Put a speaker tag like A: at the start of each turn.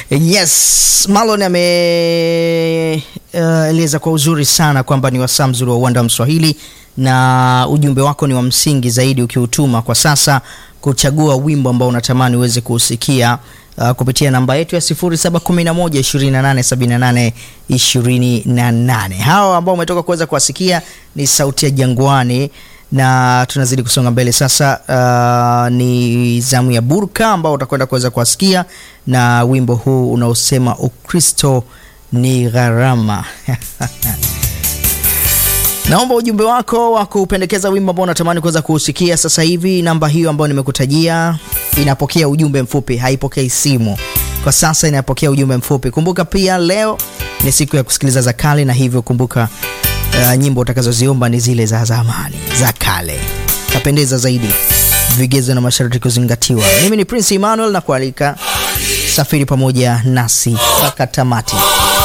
A: Yes, Marlon ameeleza uh, kwa uzuri sana kwamba ni wasaa mzuri wa uwanda wa Mswahili na ujumbe wako ni wa msingi zaidi ukiutuma kwa sasa kuchagua wimbo ambao unatamani uweze kuusikia uh, kupitia namba yetu ya 0711 287828. Hawa ambao umetoka kuweza kuwasikia ni sauti ya Jangwani na tunazidi kusonga mbele sasa. Uh, ni zamu ya Burka ambao utakwenda kuweza kuwasikia na wimbo huu unaosema Ukristo ni gharama. Naomba ujumbe wako wa kupendekeza wimbo ambao unatamani kuweza kuusikia sasa hivi. Namba hiyo ambayo nimekutajia inapokea ujumbe mfupi, haipokei simu kwa sasa, inapokea ujumbe mfupi. Kumbuka pia leo ni siku ya kusikiliza za kale, na hivyo kumbuka uh, nyimbo utakazoziomba ni zile za zamani za kale, tapendeza zaidi, vigezo na masharti kuzingatiwa. Mimi ni Prince Emmanuel na kualika safiri pamoja nasi mpaka tamati.